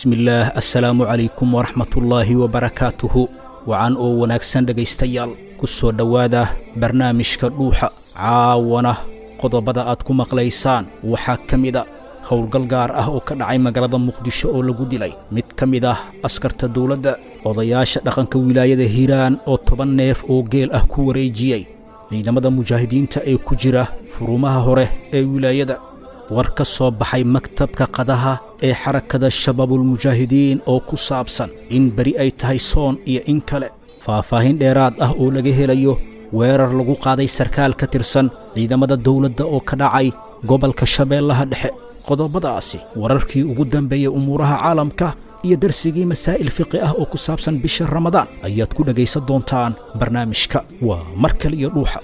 bismillaah assalaamu calaykum waraxmatullaahi wabarakaatuhu wacan oo wanaagsan dhegaystayaal ku soo dhowaada barnaamijka dhuuxa caawana qodobada aad ku maqlaysaan waxaa ka mid a howlgal gaar ah oo ka dhacay magaalada muqdisho oo lagu dilay mid ka mid ah askarta dowladda odayaasha dhaqanka wilaayada hiiraan oo toban neef oo geel ah ku wareejiyey ciidamada mujaahidiinta ee ku jira furumaha hore ee wilaayada war ka soo baxay maktabka qadaha ee xarakada shabaabulmujaahidiin oo ku saabsan in beri ay tahay soon iyo in kale faahfaahin dheeraad ah oo laga helayo weerar lagu qaaday sarkaal ka tirsan ciidamada dowladda oo ka dhacay gobolka shabeellaha dhexe qodobadaasi wararkii ugu dambeeyey umuuraha caalamka iyo darsigii masaa'il fiqi ah oo ku saabsan bisha ramadaan ayaad ku dhegaysan doontaan barnaamijka waa mar kale iyo dhuuxa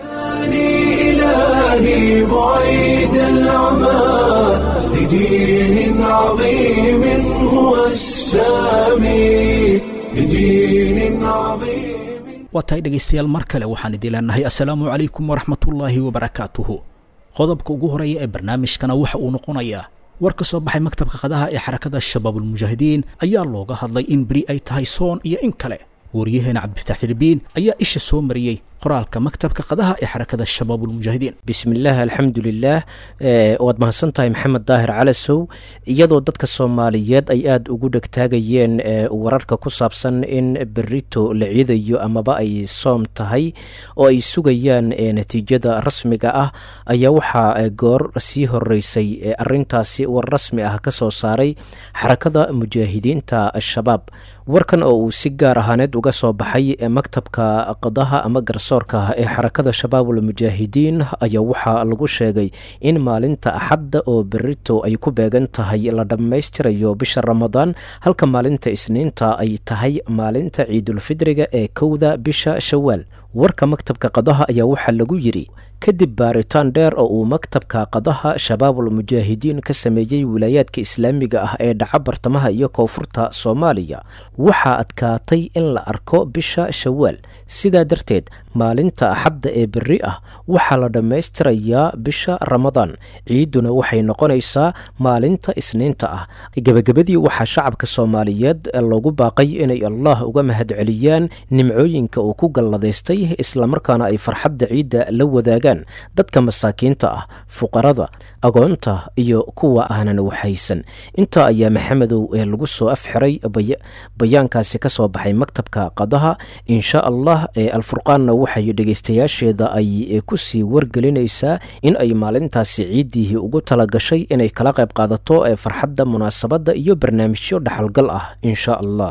إلهي بعيد العمى لدين عظيم هو السامي لدين عظيم waa tahay dhegaystayaal mar kale waxaan idin leenahay assalaamu calaykum waraxmatullaahi wabarakaatuhu qodobka ugu horeeya ee barnaamijkana waxa uu noqonayaa war ka soo baxay maktabka qadaha ee xarakada shabaabulmujaahidiin ayaa looga hadlay in beri ay tahay soon iyo in kale wariyaheena cabdifatax filibiin ayaa isha soo mariyey qoraalka maktabka qadaha ee xarakada shabaabulmujaahidiin bismillaah alxamdulilaah waad mahadsan tahay maxamed daahir calasow iyadoo dadka soomaaliyeed ay aada ugu dhegtaagayeen wararka ku saabsan in berito la ciidayo amaba ay soom tahay oo ay sugayaan natiijada rasmiga ah ayaa waxaa goor sii horeysay arintaasi war rasmi ah ka soo saaray xarakada mujaahidiinta al-shabaab warkan oo uu si gaar ahaaneed uga soo baxay maktabka qadaha ama garsoorka ee xarakada shabaabul mujaahidiin ayaa waxaa lagu sheegay in maalinta axadda oo berito ay ku beegan tahay la dhammaystirayo bisha ramadaan halka maalinta isniinta ay tahay maalinta ciidulfidriga ee kowda bisha shawaal warka maktabka qadaha ayaa waxaa lagu yidhi kadib baaritaan dheer oo uu maktabka qadaha shabaabul mujaahidiin ka sameeyey wilaayaadka islaamiga ah ee dhaca bartamaha iyo koonfurta soomaaliya waxaa adkaatay in la arko bisha shawaal sidaa darteed maalinta axadda ee berri ah waxaa la dhammaystirayaa bisha ramadaan ciiduna waxay noqonaysaa maalinta isniinta ah gebagabadii waxaa shacabka soomaaliyeed loogu baaqay inay allah uga mahadceliyaan nimcooyinka uu ku galladaystay islamarkaana ay farxadda ciidda la wadaagaan dadka masaakiinta ah fuqarada agoonta iyo kuwa aanan waxaysan intaa ayaa maxamedow ee lagu soo afxiray bayaankaasi ka soo baxay maktabka qadaha insha allah ee alfurqaanna waxay dhegaystayaasheeda ay ku sii wargelinaysaa in ay maalintaasi ciiddii ugu talagashay inay kala qayb qaadato ee farxadda munaasabadda iyo barnaamijyo dhaxalgal ah insha allah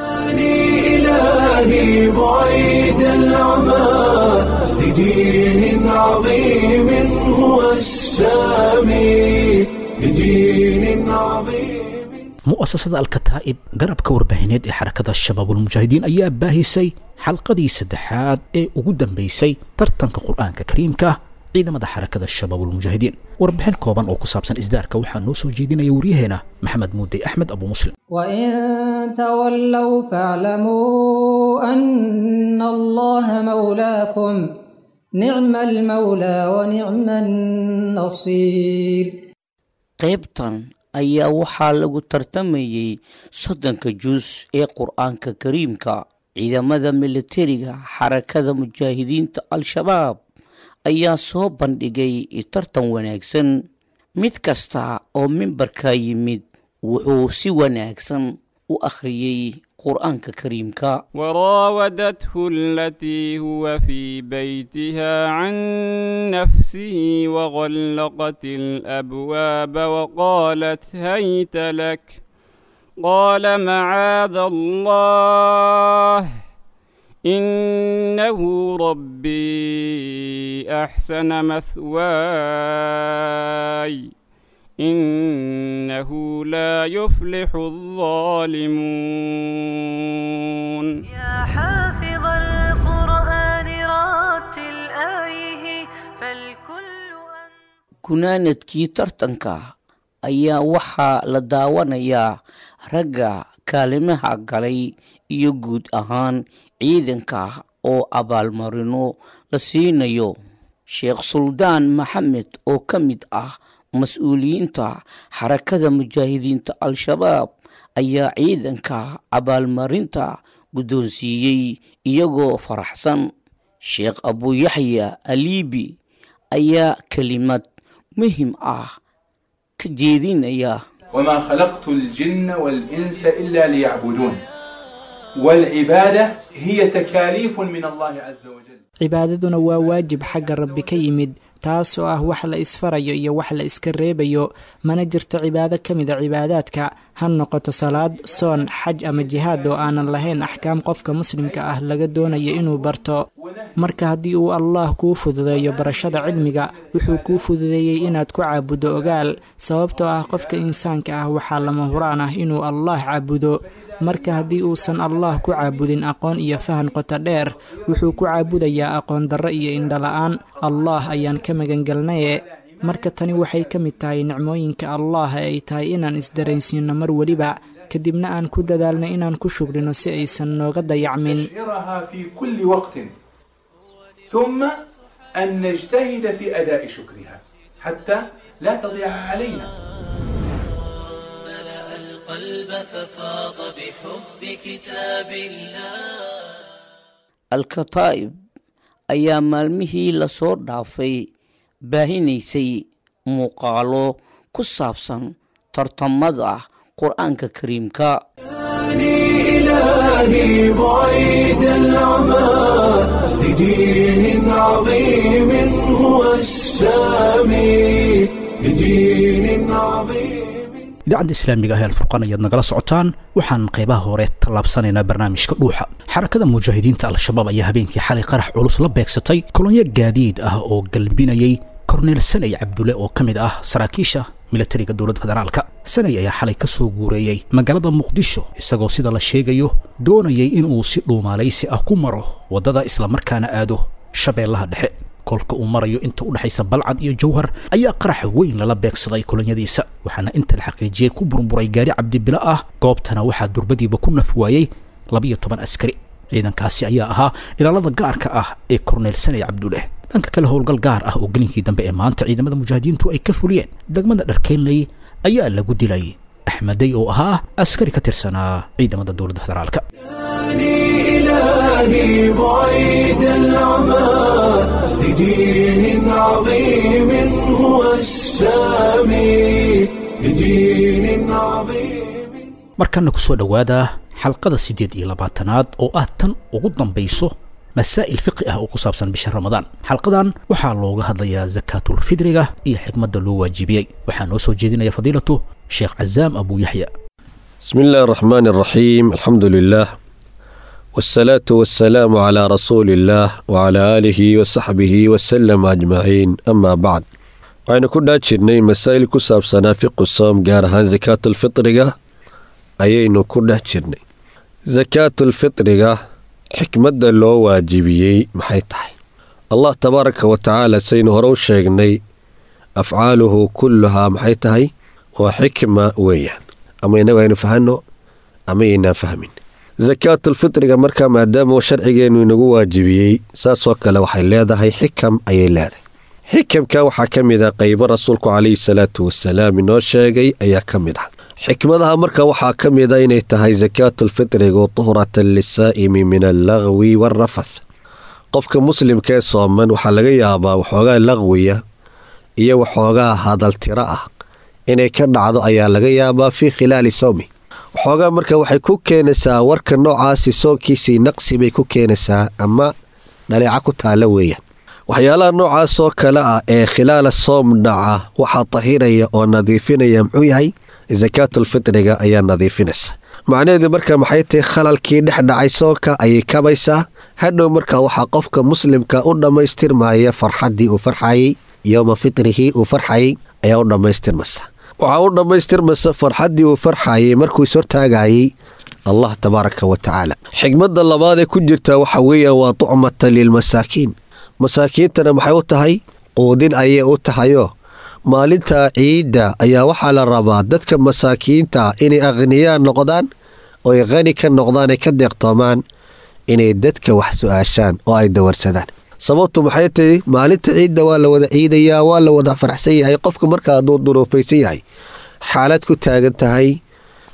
إلهي بعيد العمى لدين عظيم هو السامي لدين عظيم mu'asasada alkataa'ib garabka warbaahineed ee xarakada shabaabulmujaahidiin ayaa baahisay xalqadii saddexaad ee ugu dambaysay tartanka qur'aanka kariimka ciidamada xarakada shabaabulmujaahidiin warbixin kooban oo ku saabsan isdaarka waxaa noo soo jeedinaya waryaheena maxamed muudey axmed abu muslim وإن تولوا فاعلموا أن الله مولاكم نعم المولى ونعم النصير qaybtan ayaa waxaa lagu tartamayey soddonka juus ee qur-aanka kariimka ciidamada militariga xarakada mujaahidiinta al-shabaab ayaa soo bandhigay tartan wanaagsan mid kasta oo mimbarka yimid wuxuu si wanaagsan u akhriyey qur-aanka kariimka وراودته التي هو في بيتها عن نفسه وغلقت الابواب وقالت هيت لك قال معاذ الله انه ربي احسن مثواي إنه لا يفلح الظالمون يا حافظ القرآن راتل آيه فالكل أن gunaanadkii tartanka ayaa waxaa la daawanayaa ragga kaalimaha galay iyo guud ahaan ciidanka oo abaalmarino la siinayo sheekh suldaan maxamed oo ka mid ah mas-uuliyiinta xarakada mujaahidiinta al-shabaab ayaa ciidanka abaalmarinta guddoonsiiyey iyagoo faraxsan sheekh abuyaxya aliibi ayaa kelimad muhim ah ka jeedinaya وما خلقت الجن والإنس إلا ليعبدون والعبادة هي تكاليف من الله عز وجل cibaadaduna waa waajib xagga rabbi ka yimid taas oo ah wax la isfarayo iyo wax la iska reebayo mana jirto cibaado ka mid a cibaadaadka ha noqoto salaad soon xaj ama jihaad oo aanan lahayn axkaam qofka muslimka ah laga doonayo inuu barto marka haddii uu allah kuu fududeeyo barashada cilmiga wuxuu kuu fududeeyey inaad ku caabuddo ogaal sababtoo ah qofka insaanka ah waxaa lama huraan ah inuu allah caabudo marka haddii uusan allah ku caabudin aqoon iyo fahan qoto dheer wuxuu ku caabudayaa aqoon darro iyo indhala-aan allah ayaan ka magangelnaye marka tani waxay ka mid tahay nicmooyinka allah ee ay tahay inaan isdaraysiinno mar weliba kadibna aan ku dadaalno inaan ku shugrino si aysan nooga dayacmin نشعرها في كل وقت ثم أن نجتهد في أداء شكرها حتى لا تضيع علينا القلب ففاض بحب كتاب الله alkataa'ib ayaa maalmihii lasoo dhaafay baahinaysay muuqaalo ku saabsan tartamada qur-aanka kariimka إلهي بعيد العمى لدين عظيم هو السامي لدين عظيم idaacadda islaamiga ah ee alfurqaan ayaad nagala socotaan waxaan qaybaha hore tallaabsanaynaa barnaamijka dhuuxa xarakada mujaahidiinta al-shabaab ayaa habeenkii xalay qarax culus la beegsatay kolonyo gaadiid ah oo galbinayay korneel sanay cabdulle oo ka mid ah saraakiisha milatariga dowladda federaalka sanay ayaa xalay ka soo guureeyey magaalada muqdisho isagoo sida la sheegayo doonayay inuu si dhuumaalaysi ah ku maro waddada islamarkaana aado shabeellaha dhexe kolka uu marayo inta u dhexaysa balcad iyo jawhar ayaa qarax weyn lala beegsaday kolonyadiisa waxaana inta la xaqiijiyey ku burburay gaari cabdibilo ah goobtana waxaa durbadiiba ku naf waayey labiyo toban askari ciidankaasi ayaa ahaa ilaalada gaarka ah ee korneel sanay cabduleh dhanka kale howlgal gaar ah oo gelinkii dambe ee maanta ciidamada mujaahidiintu ay ka fuliyeen degmada dharkeynley ayaa lagu dilay axmedey oo ahaa askari ka tirsanaa ciidamada dowladda federaalka إلهي بعيد العمى لدين عظيم هو السامي لدين عظيم markana ku soo dhowaada xalqada siddeed iyo labaatanaad oo ah tan ugu dambayso masaa'il fiqi ah oo ku saabsan bisha ramadaan xalqadan waxaa looga hadlayaa sakaatulfidriga iyo xikmadda loo waajibiyey waxaa noo soo jeedinaya fadiilatu sheekh cazaam abu yaxya بسم الله الرحمن الرحيم الحمد لله والصلاة والسلام على رسول الله وعلى آله وصحبه وسلم أجمعين أما بعد waxaynu ku dhaa jirnay masaa'il ku saabsanaa fiqu soom gaar ahaan sakaatulfitriga ayaynu ku dhex jirnay sakaatulfitriga xikmadda loo waajibiyey maxay tahay allah tabaaraka wa tacaala saynu hore u sheegnay afcaaluhu kulluhaa maxay tahay waa xikma weeyaan ama inagu aynu fahanno ama yaynaan fahmin sakaatulfitriga markaa maadaama sharcigeennu inagu waajibiyey saasoo kale waxay leedahay xikam ayay leedahay xikamka waxaa ka mid ah qaybo rasuulku calayhi salaatu wasalaam inoo sheegay ayaa ka mid ah xikmadaha marka waxaa ka mid a inay tahay sakaatulfitrigu tuhratan lisaa'imi min allagwi waalrafath qofka muslimka ee sooman waxaa laga yaabaa waxoogaa laqwiya iyo waxoogaa hadaltiro ah inay ka dhacdo ayaa laga yaabaa fii khilaali sawmi waxoogaa marka waxay ku keenaysaa warka noocaasi soonkiisii naqsi bay ku keenaysaa ama dhaleeca ku taalla weeyaan waxyaalaha noocaas oo kale ah ee khilaala soom dhaca waxaa tahiraya oo nadiifinaya muxuu yahay sakaatulfitriga ayaa nadiifinaysa macnaheedu marka maxay tahay khalalkii dhex dhacay soonka ayay kabaysaa hadhow marka waxaa qofka muslimka u dhammaystirmaya farxaddii uu farxayey yowma fitrihii uu farxayey ayaa u dhammaystirmaysa waxaa u dhammaystirmaysa farxaddii uu farxayey markuu ishortaagayey allah tabaaraka wa tacaala xigmadda labaad ee ku jirta waxa weeyaan waa tucmata lilmasaakiin masaakiintana maxay u tahay quudin ayay u tahayoo maalinta ciidda ayaa waxaa la rabaa dadka masaakiinta inay akhniyaan noqdaan oo ay khani ka noqdaan ay ka deeqtoomaan inay dadka wax su-aashaan oo ay dawarsadaan sababtu maxay tahay maalinta ciidda waa la wada ciidayaa waa la wada faraxsan yahay qofka marka hadduu duruufaysan yahay xaalad ku taagan tahay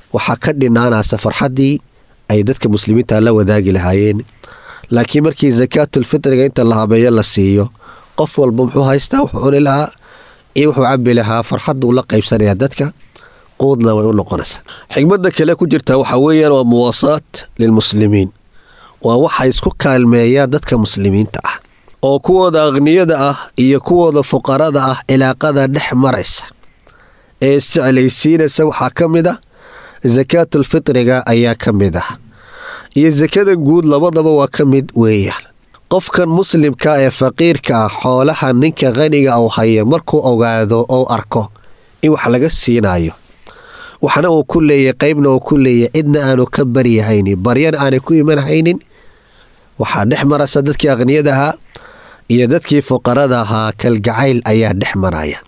waxaa ka dhinaanaysa farxaddii ay dadka muslimiinta la wadaagi lahaayeen laakiin markii sakaatulfitriga inta la habeeyo la siiyo qof walba muxuu haystaa wuxuu cuni lahaa iyo wuxuu cabi lahaa farxaduu la qaybsanaya dadka quudna way u noqonaysaa xigmadda kale ku jirta waxaa weeyaan waa muwaasaat lilmuslimiin waa waxay isku kaalmeeyaan dadka muslimiinta ah oo kuwooda akhniyada ah iyo kuwooda fuqarada ah cilaaqada dhex maraysa ee isjeclaysiinaysa waxaa ka mid ah sakaatulfitriga ayaa ka mid ah iyo sakada guud labadaba waa ka mid weeyaan qofkan muslimka ee faqiirka ah xoolaha ninka khaniga uu haya markuu ogaado oo arko in wax laga siinayo waxna uu ku leeyahy qaybna uu ku leeyahy cidna aanu ka baryahaynin baryana aanay ku imanhaynin waxaa dhex maraysa dadkii akhniyada ahaa iyo dadkii fuqarada ahaa kalgacayl ayaa dhex maraya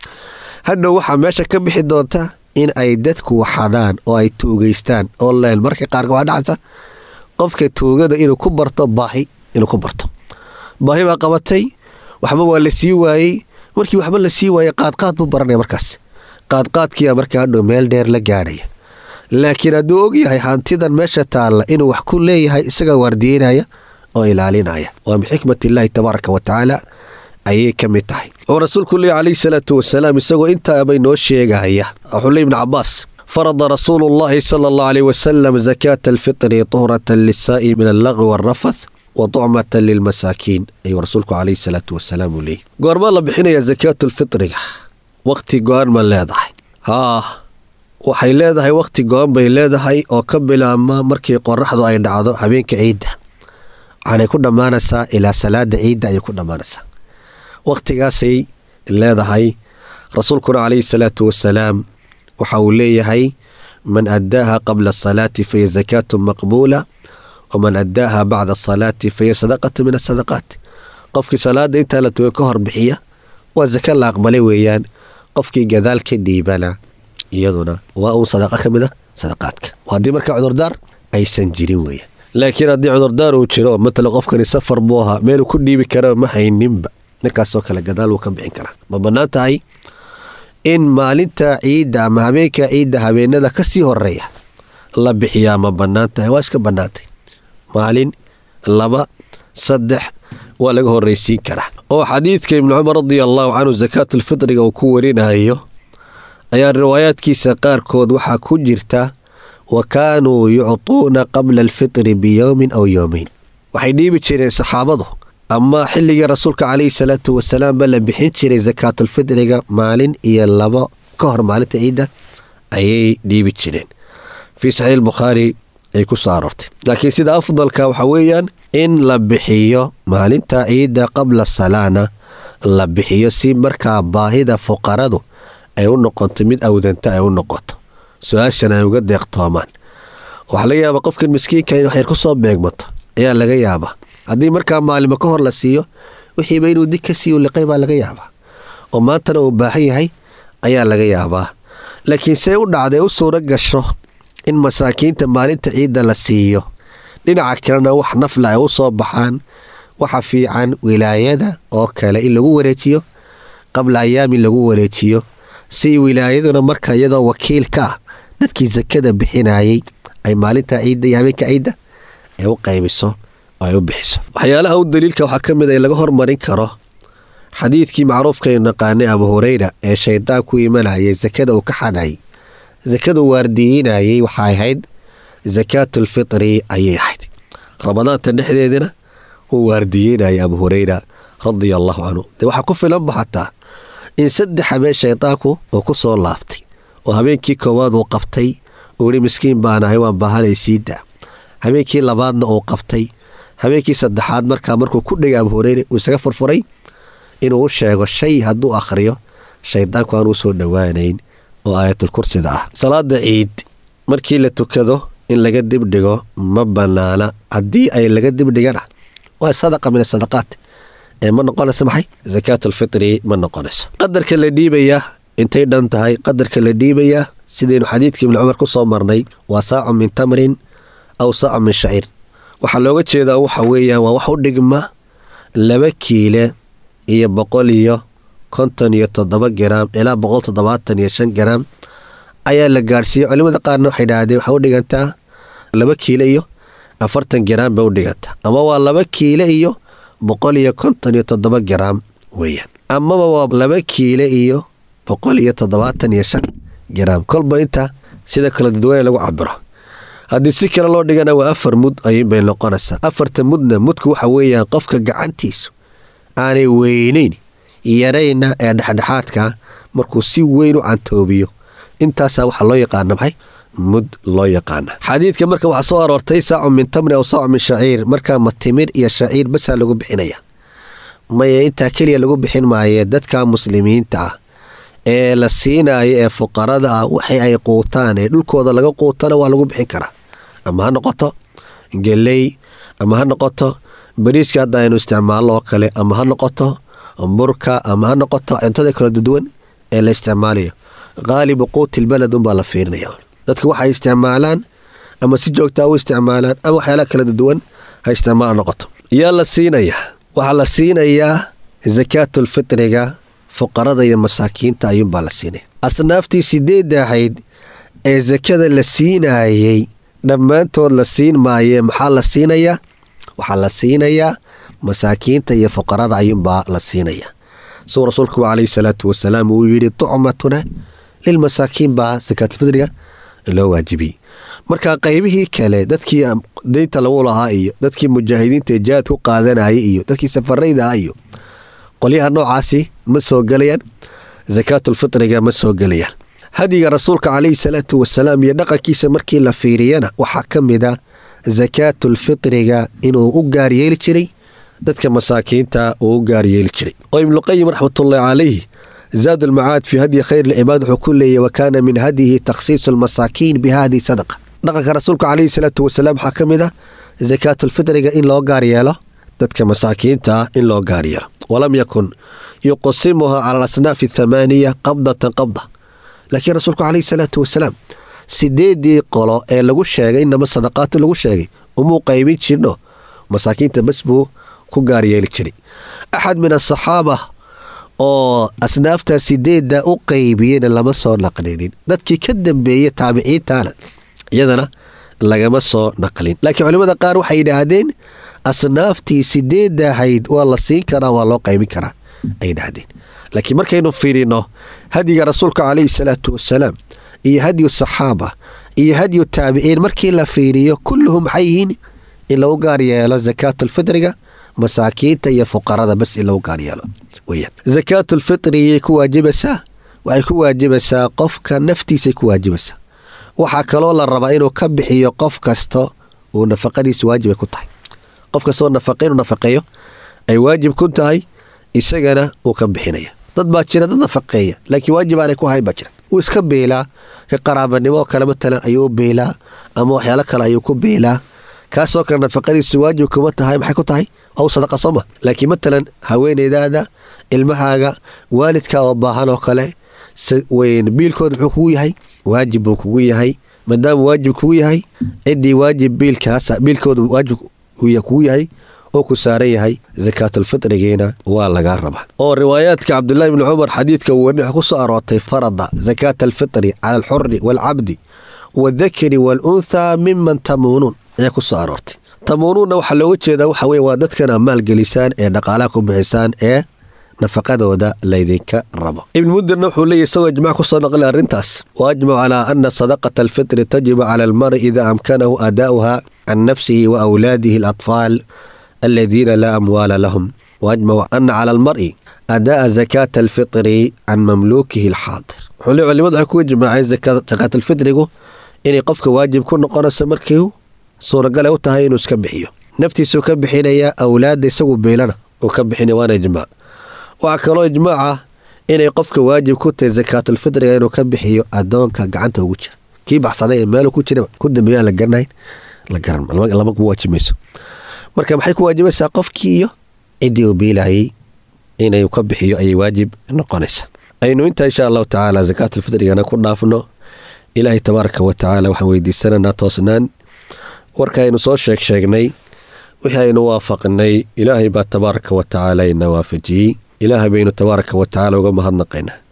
hadhow waxaa meesha ka bixi doonta in ay dadku waxadaan oo ay tuugeystaan oo leen marka qaarka waa dhacsa qofka tuugada inuu ku barto baahi inuu ku barto baahi baa qabatay waxba waa la sii waayey markii waxba la sii waayey qaadqaad buu baranaya markaas qaadqaadkiia markaa hadhow meel dheer la gaadhaya laakiin hadduu ogyahay hantidan meesha taalla inuu wax ku leeyahay isagaa waardiyeynaya oo ilaalinaya waa min xikmat illaahi tabaaraka wa tacaala ayay ka mid tahay oo rasuulku leey calayhi salaatu wasalaam isagoo intaabay noo sheegaya xuley ibni cabaas farada rasuulu llaahi sala allahu aleyh wasalam zakaata alfitri tuhratan lisaa'i min allaqwi waalrafath wa tucmatan lilmasaakiin ayuu rasuulku calayhi salaatu wasalaam uu leeyay goormaa la bixinaya zakaatulfitriga wakhti go-an ma leedahay haa waxay leedahay wakhti go-an bay leedahay oo ka bilaabma markii qoraxdu ay dhacdo habeenka ciidda waxaanay ku dhammaanaysaa ilaa salaada ciidda ayay ku dhammaanaysaa wakhtigaasay leedahay rasuulkuna calayhi salaatu wasalaam waxa uu leeyahay man addaaha qabla asalaati fahiya zakaatu maqbuula waman addaaha bacda asalaati fahiya sadaqatu min asadaqaat qofkii salaada intaa la tuga ka hor bixiya waa saka la aqbalay weeyaan qofkii gadaal ka dhiibana iyaduna waa uun sadaqa ka mid a sadaqaadka haddii markaa cudurdaar aysan jirin weeyaan laakiin haddii cudurdaar uu jiro matala qofkani safar buu ahaa meeluu ku dhiibi kara ma hayninba markaasoo kale gadaal wuu ka bixin karaa ma bannaan tahay in maalinta ciidda ama habeenka ciidda habeenada ka sii horeeya la bixiyaa ma bannaan tahay waa iska bannaantay maalin laba saddex waa laga horraysiin karaa oo xadiidka ibnu cumar radia allahu canhu sakaatulfitriga uu ku warinayo ayaa riwaayaadkiisa qaarkood waxaa ku jirta wa kaanuu yuctuuna qabla alfitri biyowmin aw yowmeyn waxay dhiibi jireen saxaabadu ama xilligii rasuulka calayhi salaatu wasalaam ba la bixin jiray sakaatulfitriga maalin iyo labo ka hor maalinta ciidda ayay dhiibi jireen fii saxiix bukhaari ay ku soo aroortay laakiin sida afdalka waxaa weeyaan in la bixiyo maalinta ciidda qabla salaana la bixiyo si markaa baahida fuqaradu ay u noqoto mid awdanta ay u noqoto su-aashan ay uga deeqtoomaan waxaa laga yaabaa qofkan miskiinka in waxyar ku soo beegmato ayaa laga yaabaa haddii markaa maalimo ka hor la siiyo wixiiba inuu dig ka siiyo liqay baa laga yaabaa oo maantana uu baahan yahay ayaa laga yaabaa laakiin see u dhacday u suuro gasho in masaakiinta maalinta ciidda la siiyo dhinaca kalena wax nafla ay u soo baxaan waxa fiican wilaayada oo kale in lagu wareejiyo qabla ayaamin lagu wareejiyo si wilaayaduna marka iyadoo wakiil ka ah dadkii sakada bixinayay ay maalinta ciidda iyo habeenka ciidda ay u qaybiso oo ay u bixiso waxyaalaha u daliilka waxaa ka mid a in laga hormarin karo xadiidkii macruufkaynu naqaanay abu hureyra ee shaydaan ku imanayay sakada uu ka xadhayay sakadu waardiyeynayay waxay ahayd sakaatulfitri ayay ahayd ramadaanta dhexdeedina uu waardiyeynayay abu hureyra radia allahu canhu dee waxaa ku filanba xataa in saddex habeen shaydaanku uu ku soo laabtay oo habeenkii koowaad uu qabtay uu ihi miskiin baanahay waan baahanay siida habeenkii labaadna uu qabtay habeenkii saddexaad markaa markuu ku dhegay abu hureyre uu isaga furfuray inuu u sheego shay hadduu akhriyo shaydaanku aan u soo dhowaanayn oo aayatul kursida ah salaada ciid markii la tukado in laga dibdhigo ma bannaana haddii ay laga dibdhigana waa sadaqa min asadaqaat ee ma noqonayso maxay sakaatulfitri ma noqonayso qadarka la dhiibayaa intay dhan tahay qadarka la dhiibayaa sidaynu xadiidkii ibni cumar ku soo marnay waa saacun min tamrin aw saacun min shaciir waxaa looga jeedaa waxa weeyaan waa wax u dhigma laba kiile iyo boqol iyo konton iyo toddoba garaam ilaa boqol toddobaatan iyo shan garaam ayaa la gaadhsiiyey culimada qaarna waxay idhaahdeen waxay u dhigantaa laba kiilo iyo afartan garaam bay u dhigantaa ama waa laba kiilo iyo boqol iyo konton iyo toddoba garaam weeyaan amaba waa laba kiilo iyo boqol iyo toddobaatan iyo shan garaam kolba inta sida kala dadweyne lagu cabiro haddii si kale loo dhigana waa afar mud ayuunbay noqonaysaa afarta mudna mudku waxa weeyaan qofka gacantiisu aanay weynayn yarayna ee dhexdhexaadka markuu si weyn u cantoobiyo intaasaa waxaa loo yaqaana maxay mud loo yaqaana xadiidka marka waxaa soo aroortay saacu min tamri aw saacu min shaciir markaa ma timir iyo shaciir basaa lagu bixinaya maya intaa keliya lagu bixin maaye dadka muslimiinta ah ee la siinayo ee fuqarada ah waxay ay quutaan ee dhulkooda laga quutana waa lagu bixin karaa ama ha noqoto geley ama ha noqoto bariiska hadda aynu isticmaalno oo kale ama ha noqoto burka ama ha noqoto cuntada kala duduwan ee la isticmaalayo qaalibu quuti lbaled unbaa la fiirinaya dadka waxay isticmaalaan ama si joogtaa u isticmaalaan ama waxyaalaha kala duwan ha isticmaal noqoto yaa la siinayaa waxaa la siinayaa sakaatulfitriga fuqarada iyo masaakiinta ayuunbaa la siinaya asnaaftii sideedda ahayd ee sakada la siinaayey dhammaantood la siin maayee maxaa la siinayaa waxaa la siinayaa masaakiinta iyo fuqarada ayuunbaa la siinayaa suu rasuulku calayhi salaatu wasalaam uu yidhi tucmatuna lilmasaakiin baa sakaatulfitriga loo waajibiyey marka qaybihii kale dadkii deynta lagu lahaa iyo dadkii mujaahidiinta ee jihaad ku qaadanayay iyo dadkii safarayda ah iyo qolyaha noocaasi ma soo gelayaan sakaatulfitriga ma soo gelayaan hadiga rasuulka calayhi salaatu wasalaam iyo dhaqankiisa markii la fiiriyana waxaa ka mid a sakaatulfitriga inuu u gaar yeeli jiray dadka masaakiinta uu u gaar yeeli jiray oo ibnuqayim raxmatullahi calayh zaad almacaad fii hadyi khayr lcibaad wuxuu ku leeyahy wa kaana min hadyihi takhsiisu almasaakiin bi hadihi sadaqa dhaqanka rasuulka calayhi salaatu wasalaam waxaa ka mid ah sakaatulfitriga in loo gaar yeelo dadka masaakiinta ah in loo gaar yeelo walam yakun yuqsimuha cala alasnaafi athamaaniya qabdatan qabda laakiin rasuulku calayhi salaatu wasalaam sideedii qolo ee lagu sheegay inama sadaqaati lagu sheegay umuu qaybin jirno masaakiinta bas buu ku gaar yeeli jiray axad min asaxaaba oo asnaafta sideedda u qaybiyeyna lama soo naqlinin dadkii ka dambeeyey taabiciintana iyadana lagama soo naqlin laakiin culimmada qaar waxay yidhaahdeen asnaaftii sideedda ahayd waa la siin karaa waa loo qaybin karaa ay yidhaahdeen laakiin markaynu fiirino hadyiga rasuulka calayhi salaatu wasalaam iyo hadyu saxaaba iyo hadyu taabiciin markii la fiiriyo kulluhum maxay yihiin in lagu gaar yeelo sakaatulfitriga masaakiinta iyo fuqarada bas in lagu gaar yeelo weyaan sakaatulfitriyay ku waajibaysaa waxay ku waajibaysaa qofka naftiisay ku waajibaysaa waxaa kaloo la rabaa inuu ka bixiyo qof kasta uu nafaqadiisa waajibay ku tahay qof kastoo nafaqa inuu nafaqeeyo ay waajib ku tahay isagana uu ka bixinaya dad baa jira dad nafaqeeya laakiin waajib aanay ku hayn baa jira wuu iska beelaa ka qaraabanimo oo kale matalan ayuu u beelaa ama waxyaalo kale ayuu ku beelaa kaasoo kale nafaqadiisu waajib kuma tahay maxay ku tahay ow sadaqa sooma laakiin matalan haweeneydaada ilmahaaga waalidka oo baahan oo kale biilkooda muxuu kugu yahay waajib buu kugu yahay maadaama waajib kugu yahay ciddii waajib biilkaas biilkooda waajib kugu yahay oo ku saaran yahay sakaatulfitrigiina waa lagaa rabaa oo riwaayaadka cabdulaahi bni cumar xadiidka uu warni ku soo aroortay farada sakaata alfitri cala alxuri waalcabdi waaldakari waalunthaa miman tamuunuun ayaa ku soo aroortay tamuunuunna waxaa looga jeedaa waxa weye waa dadkana maalgelisaan ee dhaqaalaha ku bixisaan ee nafaqadooda laydinka rabo ibn mudirna wuxuu leeyahy isagoo ijmac ku soo naqli arrintaas wa ajmacu calaa ana sadaqata alfitri tajibu cala almari ida amkanahu aadaa'uha can nafsihi wa awlaadihi alatfaal aladiina laa amwaala lahum waajmacu ana cala almari adaa'a zakaata alfitri can mamluukihi alxaadir wuxuu le culimadu waxay ku ijmaaceen zakaatalfitrigu inay qofka waajib ku noqonayso markii suuragale u tahay inuu iska bixiyo naftiisuu ka bixinayaa awlaadda isagu beelana uu ka bixinaya waana ijmaac waxaa kaloo ijmaaca inay qofka waajib ku tahay sakaatulfitriga inuu ka bixiyo adoonka gacanta ugu jira kii baxsaday ee meelu ku jira ku dambeeyaan la garanayn la garan lama ku waajimayso marka maxay ku waajibaysaa qofkii iyo ciddii uu biilayay inay ka bixiyo ayay waajib noqonaysaa aynu intaa insha allahu tacaala sakaatulfitrigana ku dhaafno ilaahay tabaaraka wa tacaala waxaan weydiisananaa toosnaan warka aynu soo sheeg sheegnay wixii aynu waafaqnay ilaahay baa tabaaraka wa tacaala ina waafajiyey ilaahay baynu tabaaraka wa tacaala uga mahadnaqaynaa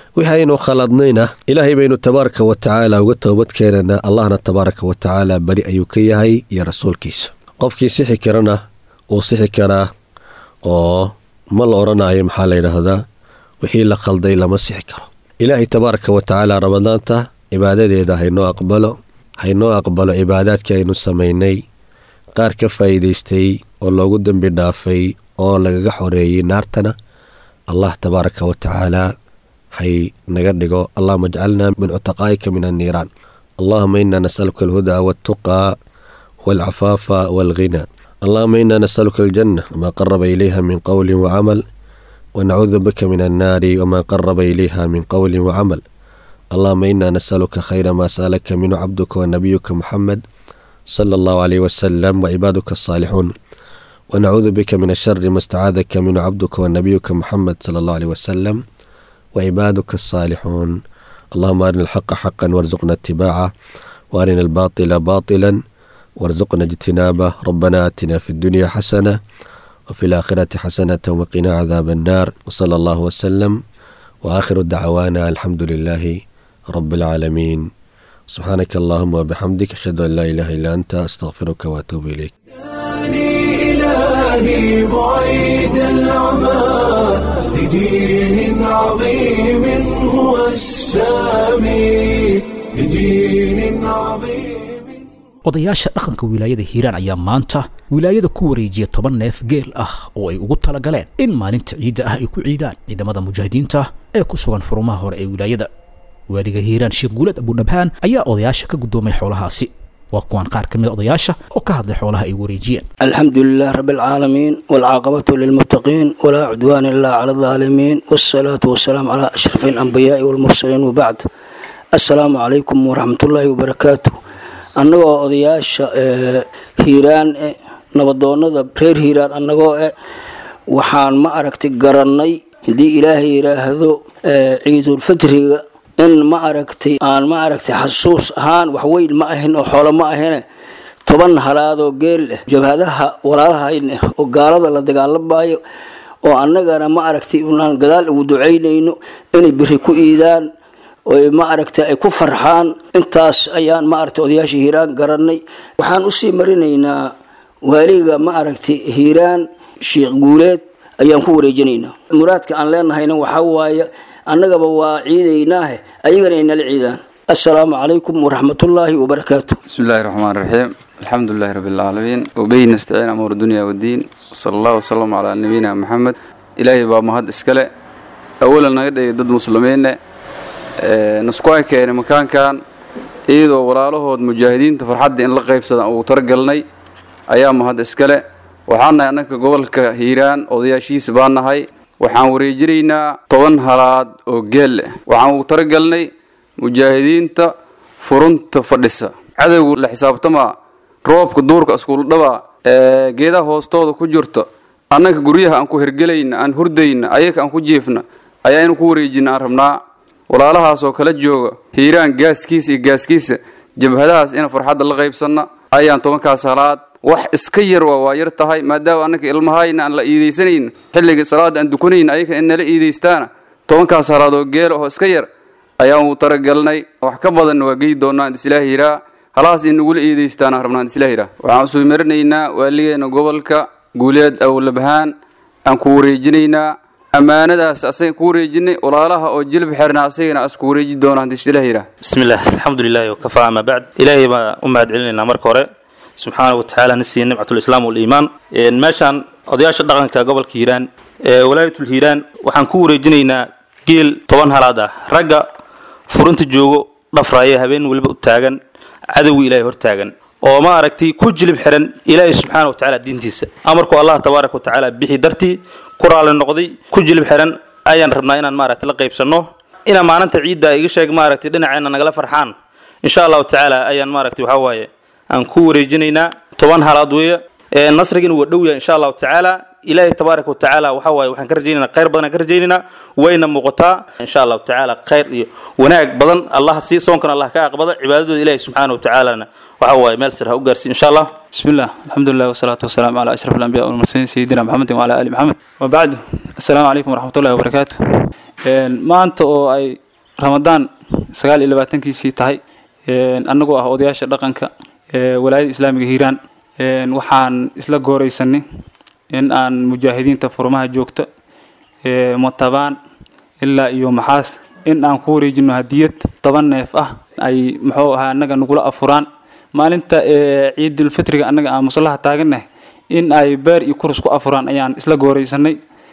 wixii aynu khaladnayna ilaahay baynu tabaaraka wa tacaala uga toobad keenanaa allahna tabaaraka wa tacaala beri ayuu ka yahay iyo rasuulkiisa qofkii sixi karana wuu sixi karaa oo ma la odhanayo maxaa la yidhaahdaa wixii la khalday lama sixi karo ilaahay tabaaraka wa tacaala ramadaanta cibaadadeeda haynoo aqbalo haynoo aqbalo cibaadaadkii aynu samaynay qaar ka faa'iidaystay oo loogu dembi dhaafay oo lagaga xoreeyey naartana allah tabaaraka wa tacaala hay naga dhigo allahuma ajcalna min cutaqaa'ika min anniiraan allahuma ina nasaluka alhudaa waltuqaa walcafaafa walghina allahuma ina nasaluka aljanna wama qaraba ilayha min qowlin wacamal wanacuudu bika min annaari wama qaraba ilayha min qowlin wacamal allahuma ina nasaluka khayra ma sa'alaka minhu cabduka wanabiyuka muxamed sala allahu alayh wasalam wacibaaduka asaalixuun wanacuudu bika min ashari ma stacaadaka minhu cabduka wanabiyuka muxamed sala allahu alayh wasalam وعبادك الصالحون اللهم أرنا الحق حقا وارزقنا اتباعه وأرنا الباطل باطلا وارزقنا اجتنابه ربنا آتنا في الدنيا حسنة وفي الآخرة حسنة وقنا عذاب النار وصلى الله وسلم وآخر دعوانا الحمد لله رب العالمين سبحانك اللهم وبحمدك أشهد أن لا إله إلا أنت أستغفرك وأتوب إليك إلهي بعيد العمى لدين عظيم هو السامي لدين عظيم odayaasha dhaqanka wilaayada hiiraan ayaa maanta wilaayada ku wareejiya toban neef geel ah oo ay ugu talagaleen in maalinta ciidda ah ay ku ciidaan ciidamada mujaahidiinta ee ku sugan furumaha hore ee wilaayada waaliga hiiraan sheekh guulad abudhabhaan ayaa odayaasha ka guddoomay xoolahaasi waa kuwaan qaar ka mid a odayaasha oo ka hadlay xoolaha ay wareejiyeen الحمد لله رب العالمين والعاقبة للمتقين ولا عدوان إلا على الظالمين والصلاة والسلام على أشرف الأنبياء والمرسلين وبعد السلام عليكم ورحمة الله وبركاته annagoo odayaasha hiiraan e nabadoonada reer hiiraan annagoo e waxaan ma aragtay garannay haddii ilaahay yidhaahdo ciidulfitriga in ma aragtay aan ma aragtay xasuus ahaan waxweyn ma ahin oo xoolo ma ahine toban halaadoo geel leh jabhadaha walaalahayn eh oo gaalada la dagaalamayo oo annagana ma aragtay unaan gadaal ugu ducaynayno inay beri ku iidaan oy ma aragtay ay ku farxaan intaas ayaan ma aragtay odayaasha hiiraan garannay waxaan usii marinaynaa waaliga ma aragtay hiiraan sheekh guuleed ayaan ku wareejinaynaa muraadka aan leenahayna waxaa waaye annagaba waa ciidaynaahe ayagana ay nala ciidaan assalaamu calaykum waraxmatullaahi wabarakaatu بسم الله الرحمن الرحيم الحمد لله رب العالمين وبه نستعين أمور الدنيا والدين وصلى الله وسلم على نبينا محمد إلهي بaa mahad iskale أولا naga dhigay dad muslimiine nasku keena makaankan iyadoo walaalahood mujaahidiinta farxadda in la qaybsada uu talagalnay ayaa mahad iskale waxaan nahay annaka gobolka hiiraan odayaashiisa baan nahay waxaan wareejinaynaa toban halaad oo geel leh waxaan ugu talagalnay mujaahidiinta furunta fadhisa cadowga la xisaabtamaa roobka duurka iskuuldhabaa ee geedaha hoostooda ku jirta annaka guryaha aan ku hergelayna aan hurdayna ayaka aan ku jiifna ayaa inu ku wareejina aan rabnaa walaalahaasoo kala jooga hiiraan gaaskiisa iyo gaaskiisa jabhadahaas ina farxadda la qaybsanna ayaan tobankaas halaad wax iska yar waa waa yar tahay maadaama annaka ilmahayna aan la iidaysanayn xilliga salaada aan dukanayna ayaka in nala iidaystaana tobankaas halaad oo geela oo iska yar ayaan uu talagalnay wax ka badanna waa geyi doonaa islaahi yiraa halahaas in nagula iidaystaan aan rabnaa islaahi yiraa waxaan usoo marinaynaa waaligeena gobolka guuleed awlabahaan aan ku wareejinaynaa ammaanadaas asaga ku wareejinay walaalaha oo jilib xirna asagana as ku wareeji doona hadii ilah yiraa بسم الله الحمد لله وكفى أما بعد إلهي ما أمهد علينا مرك هore سبحانه وتعالى نسي نعمة الإسلام والإيمان إن ماشان odayaasha dhaqanka gobolka hiiraan ee walaayatul hiiraan waxaan ku wareejinaynaa geel toban halaad ah ragga furinta joogo dhafraaya habeen weliba u taagan cadowga ilaahay hor taagan oo ma aragtay ku jilib xiran ilaahay subxaana wa tacaala diintiisa amarku allah tabaaraka wa tacaala bixi dartii ku raali noqday ku jilib xiran ayaan rabnaa inaan maaragtay la qaybsanno inaa maalinta ciidda iga sheeg maaragtay dhinaceena nagala farxaan insha allahu tacaala ayaan maaragtay waxaa waaye aan ku wareejinaynaa toban halaad weeye ee nasrigina waa dhow yahay insha allahu tacaala ilaahay tabaaraka wa tacaala waxaa waaye waxaan ka rajaynaynaa khayr badan aan ka rajaynaynaa wayna muuqataa insha allahu tacaala khayr iyo wanaag badan allah sii soonkana allah ka aqbada cibaadadooda ilaahay subxaana wa tacaalana waxaa waaye meel sir ha u gaarsiin insha allah بسم الله الحمد لله والصلاة والسلام على أشرف الأنبياء والمرسلين سيدنا محمد وعلى آل محمد وبعد السلام عليكم ورحمة الله وبركاته maanta oo ay ramadaan sagaal iyo labaatankiisii tahay annagoo ah odayaasha dhaqanka walaayada islaamiga hiiraan waxaan isla gooreysanay in aan mujaahidiinta furmaha joogta matabaan ilaa iyo maxaas in aan ku wareejino hadiyad toban neef ah ay muxuu ahaa annaga nagula afuraan maalinta ciidulfitriga annaga aan musallaha taagannahay in ay beer iyo kurus ku afuraan ayaan isla gooreysanay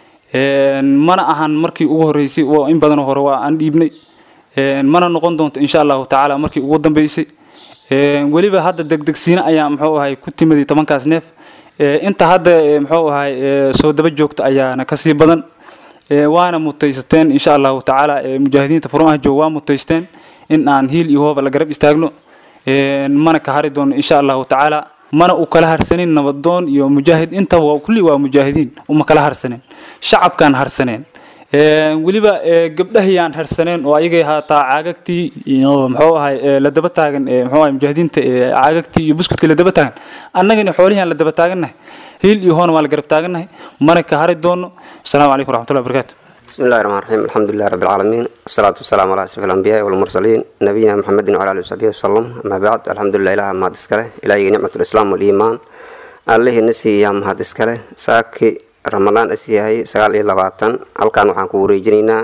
mana ahan markii ugu horeysay in badan hore waa aan dhiibnay mana noqon doonto insha allahu tacaala markii ugu dambeysay weliba hadda degdegsiina ayaa muxuu ahay ku timiday tobankaas neef inta hadda muxuu ahay soo daba joogta ayaana kasii badan waana mutaysateen insha allahu tacaala mujaahidiinta furmaha joog waa mutaysteen in aan hiil iyo hooba la garab istaagno mana ka hari doono insha allahu tacaala mana u kala harsanin nabadoon iyo mujaahid intaba kulli waa mujaahidiin uma kala harsaneen shacabkaan harsaneen weliba gabdhahayaan harsaneen oo ayagay haataa caagagtii iyo muxuu ahay la daba taagan muxuu ahay mujaahidiinta caagagtii iyo buskudkii la daba taagan annagana xoolihiaan la daba taagannahay hiil iyo hoona waa la garab taagannahay mana ka hari doono asalaamu calaykum waraxmatullahi wabarakaatu بسم الله الرحمن الرحيم الحمد لله رب العالمين والصلاة والسلام على أشرف الأنبياء والمرسلين نبينا محمد وعلى آله وصحبه وسلم أما بعد الحمد لله إله ما دسكله إلهي نعمة الإسلام والإيمان الله نسي يا ما دسكله ساكي رمضان أسيهاي سقال إلى باتن halkan waxaan ku wareejinaynaa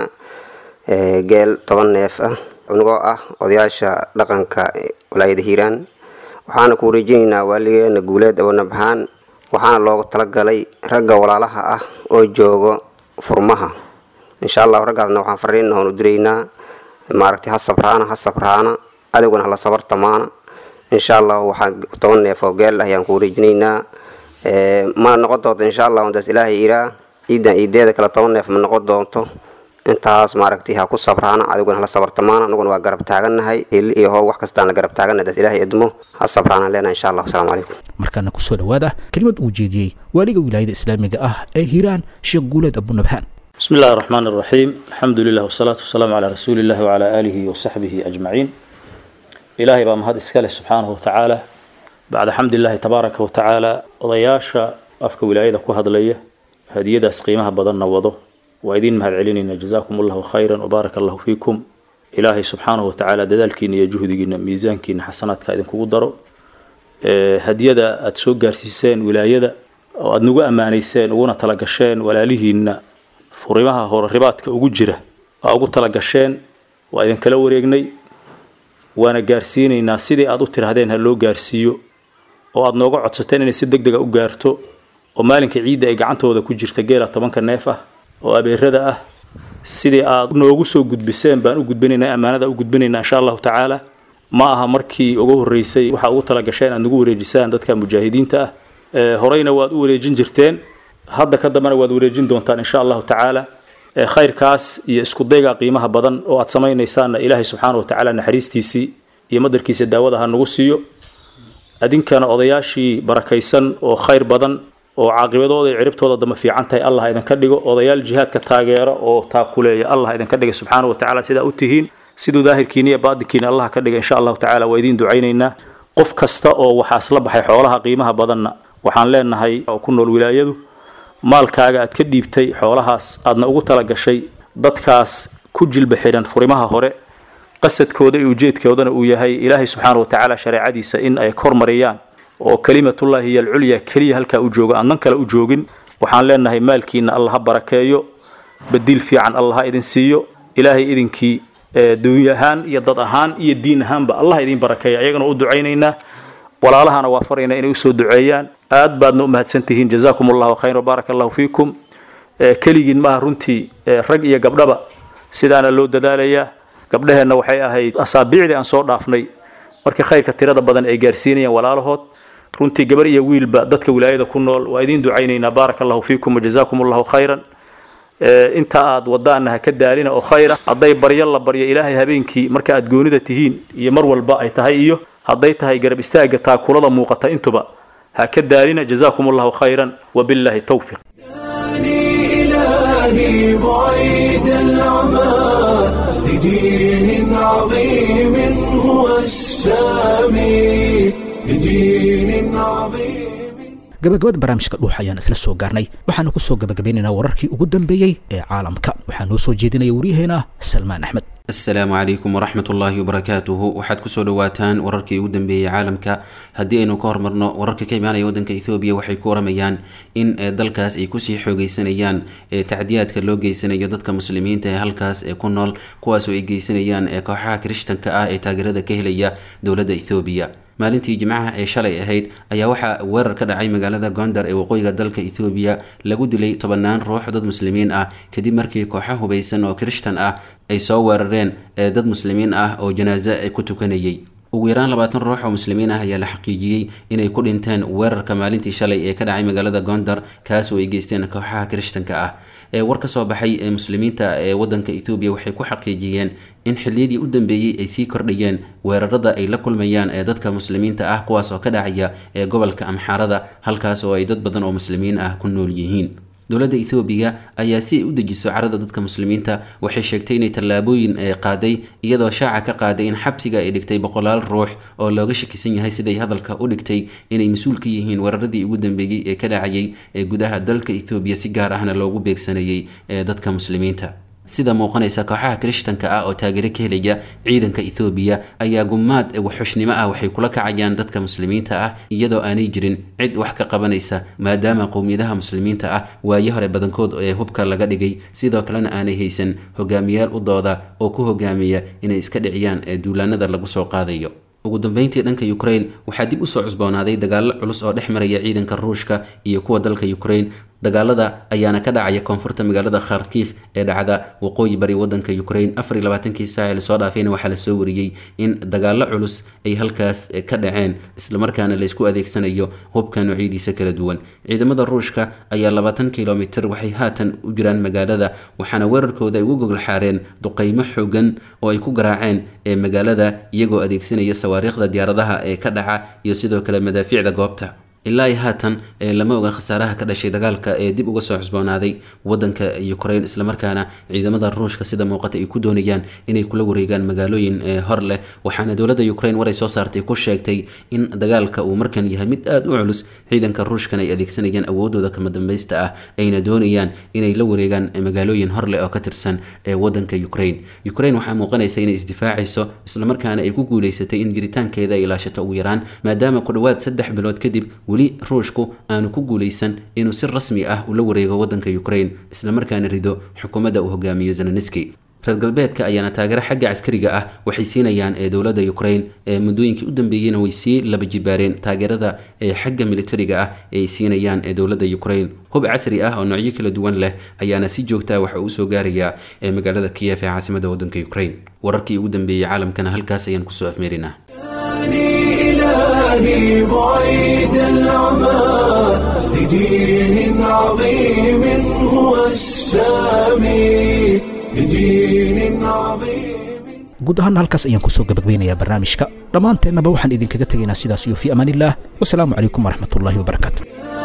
geel toban neef ah unagoo ah odayaasha dhaqanka walaayada hiiraan waxaana ku wareejinaynaa waaligeena guuleed abonabxaan waxaana loogu talagalay ragga walaalaha ah oo joogo furmaha insha allahu raggaasna waxaan fariin oon u diraynaa maaragtay ha sabraana ha sabraana adowgana hala sabartamaana insha allahu waxaa toban neef oo geel ah ayaan ku wareejinaynaa mana noqon doonto insha allahu intaas ilaahay iraa ciidan ciideeda kale toban neef ma noqon doonto intaas maaragtay ha ku sabraana adiguna hala sabartamaana anaguna waa garab taagannahay hili iyo hoob wax kastaan la garab taagannahay daas ilaahay idmo ha sabraana leenahay insha allah asalaamu calaykum markaana kusoo dhowaada kelimad uu jeediyey waaliga wilaayada islaamiga ah ee hiiraan sheekh guuleed abunabhaan بسم الله الرحمن الرحيم الحمد لله والصلاة والسلام على رسول الله وعلى آله وصحبه أجمعين إلهي بام هذا إسكاله سبحانه وتعالى بعد حمد الله تبارك وتعالى ضياشا أفك ولاية كو هدلية هدية قيمها بدن وضو وإذين مهد علينا جزاكم الله خيرا وبارك الله فيكم إلهي سبحانه وتعالى دذلكين يجهدين ميزانكين حسنات كايدن كو درو هدية أتسوق جارسيسين ولاية وأدنقو أمانيسين ونا تلقشين ولا لهن furimaha hore ribaadka ugu jira waa ugu tala gasheen waa idin kala wareegnay waana gaarsiinaynaa sidii aad u tirahdeen ha loo gaarsiiyo oo aad nooga codsateen inay si deg dega u gaarto oo maalinka ciidda ay gacantooda ku jirta geela tobanka neef ah oo abeerada ah sidii aad noogu soo gudbiseen baan u gudbinaynaa ammaanada u gudbinaynaa insha allahu tacaala ma aha markii ugu horreysay waxaa ugu tala gasheen aad nagu wareejisaan dadka mujaahidiinta ah horeyna waad u wareejin jirteen hadda ka dambena waad wareejin doontaan insha allahu tacaala khayrkaas iyo isku dayga qiimaha badan oo aad samaynaysaanna ilaahay subxaana wa tacaala naxariistiisii iyo madarkiisa daawada ha nagu siiyo adinkana odayaashii barakaysan oo khayr badan oo caaqibadooda iyo ciribtooda dama fiican tahay allah idinka dhigo odayaal jihaadka taageera oo taakuleeya allah idinka dhiga subxaana wa tacaala sidaa u tihiin siduu daahirkiina iyo baadinkiina allah ka dhiga insha allahu tacaala waa idiin ducaynaynaa qof kasta oo waxaas la baxay xoolaha qiimaha badanna waxaan leenahay oo ku nool wilaayadu maalkaaga aad ka dhiibtay xoolahaas aadna ugu tala gashay dadkaas ku jilba xidhan furimaha hore qasadkooda iyo ujeedkoodana uu yahay ilaahay subxaana wa tacaala shareecadiisa in ay kormariyaan oo kelimatullahi hiyo alculya keliya halkaa u joogo aandan kale u joogin waxaan leenahay maalkiina allah ha barakeeyo badiil fiican allah ha idin siiyo ilaahay idinkii dunya ahaan iyo dad ahaan iyo diin ahaanba allah idin barakeeya ayagana u ducaynaynaa walaalahana waa farayna inay usoo duceeyaan aad baadna u mahadsantihiin jazaakum allahu khayr baaraka allahu fiikum keligiin maaha runtii rag iyo gabdhaba sidaana loo dadaalayaa gabdhaheenna waxay ahayd asaabiicdii aan soo dhaafnay markii khayrka tirada badan ay gaarsiinayaan walaalahood runtii gabar iyo wiilba dadka wilaayada ku nool waa idiin ducaynaynaa baaraka allahu fiikum wajazaakum allahu khayran inta aad wadaana ha ka daalina oo khayra hadday baryo la baryo ilaahay habeenkii marka aad goonida tihiin iyo mar walba ay tahay iyo hadday tahay garab istaaga taakulada muuqata intuba ha ka daalina jazaakum allahu khayran wabillahi towfiq إلهي بعيد العمى لدين عظيم هو السامي لدين عظيم gabagabada barnaamijka dhuuxa ayaan isla soo gaarnay waxaana ku soo gabagabaynaynaa wararkii ugu dambeeyey ee caalamka waxaa noo soo jeedinaya waryaheena salmaan axmed asalaamu calaykum waraxmat ullaahi wabarakaatuhu waxaad kusoo dhawaataan wararkii ugu dambeeyey caalamka haddii aynu ka hormarno wararka ka imaanaya waddanka ethoobiya waxay ku waramayaan in dalkaas ay kusii xoogeysanayaan tacdiyaadka loo geysanayo dadka muslimiinta ee halkaas ee ku nool kuwaasoo ay geysanayaan kooxaha kirishtanka ah ee taageerada ka helaya dowladda ethoobiya maalintii jimcaha ee shalay ahayd ayaa waxaa weerar ka dhacay magaalada gondar ee waqooyiga dalka ethoobiya lagu dilay tobannaan ruux dad muslimiin ah kadib markii kooxo hubaysan oo kirishtan ah ay soo weerareen dad muslimiin ah oo janaaso ku tukanayay ugu yaraan labaatan ruux oo muslimiin ah ayaa la xaqiijiyey inay ku dhinteen weerarka maalintii shalay ee ka dhacay magaalada gondar kaasoo ay geysteen kooxaha kirishtanka ah ee war ka soo baxay ee muslimiinta ee wadanka ethoobiya waxay ku xaqiijiyeen in xilliyadii u dambeeyey ay sii kordhayeen weerarada ay la kulmayaan ee dadka muslimiinta ah kuwaas oo ka dhacaya ee gobolka amxaarada halkaas oo ay dad badan oo muslimiin ah ku nool yihiin dowladda ethoobiya ayaa si ay u dejiso carada dadka muslimiinta waxay sheegtay inay tallaabooyin ay qaaday iyadoo shaaca ka qaaday in xabsiga ay dhigtay boqolaal ruux oo looga shakisan yahay siday hadalka u dhigtay inay mas-uul ka yihiin weeraradii ugu dambeeyey ee ka dhacayay ee gudaha dalka ethoobiya si gaar ahna loogu beegsanayay ee dadka muslimiinta sida muuqanaysa kooxaha kirishtanka ah oo taageero ka helaya ciidanka ethoobiya ayaa gumaad waxxushnimo ah waxay kula kacayaan dadka muslimiinta ah iyadoo aanay jirin cid wax ka qabanaysa maadaama qowmiyadaha muslimiinta ah waaye hore badankood ee hubka laga dhigay sidoo kalena aanay haysan hogaamiyaal u dooda oo ku hogaamiya inay iska dhiciyaan ee duulaanada lagu soo qaadayo ugu dambeyntii dhanka ukraine waxaa dib usoo cusboonaaday dagaalo culus oo dhex maraya ciidanka ruushka iyo kuwa dalka ukraine dagaalada ayaana ka dhacaya koonfurta magaalada kharkiif ee dhacda waqooyi bari wadanka ukraine afar iyo labaatankii saac ee lasoo dhaafayna waxaa lasoo wariyey in dagaalo culus ay halkaas ka dhaceen islamarkaana laysku adeegsanayo hubka noocyadiisa kala duwan ciidamada ruushka ayaa labaatan kilomitir waxay haatan u jiraan magaalada waxaana weerarkooda ay ugu gogol xaareen duqeymo xogan oo ay ku garaaceen ee magaalada iyagoo adeegsanaya sawaariikhda diyaaradaha ee ka dhaca iyo sidoo kale madaafiicda goobta ilaa iyo haatan lama oga khasaaraha ka dhashay dagaalka ee dib uga soo cusboonaaday wadanka ukraine islamarkaana ciidamada ruushka sida muuqata ay ku doonayaan inay kula wareegaan magaalooyin hor leh waxaana dowladda ukraine war ay soo saartay ku sheegtay in dagaalka uu markan yahay mid aada u culus ciidanka ruushkan ay adeegsanayaan awoodooda kama dambaysta ah ayna doonayaan inay la wareegaan magaalooyin hor leh oo ka tirsan ee wadanka ukraine ukraine waxaa muuqanaysa inay isdifaacayso islamarkaana ay ku guuleysatay in jiritaankeeda ay ilaashato ugu yaraan maadaama ku dhowaad saddex bilood kadib weli ruushku aanu ku guuleysan inuu si rasmi ah ula wareego wadanka ukraine islamarkaana rido xukuumadda uu hogaamiyo zeleniski reer galbeedka ayaana taageero xagga caskariga ah waxay siinayaan ee dowladda ukraine ee muddooyinkii u dambeeyeyna way sii laba jibaareen taageerada ee xagga militariga ah ee ay siinayaan ee dowladda ukraine hub casri ah oo noocyo kala duwan leh ayaana si joogta waxa uu soo gaarayaa ee magaalada kiyef ee caasimada wadanka ukraine wararkii ugu dambeeyey caalamkana halkaas ayaan kusoo afmeerinaa إلهي بعيد العمى لدين عظيم هو السامي لدين عظيم guud ahaana halkaas ayaan kusoo gabagbaynayaa barnaamijka dhammaanteennaba waxaan idinkaga tegaynaa sidaas iyo fii amaanillaah wasalaamu calaykum waraxmatullaahi wabarakaatu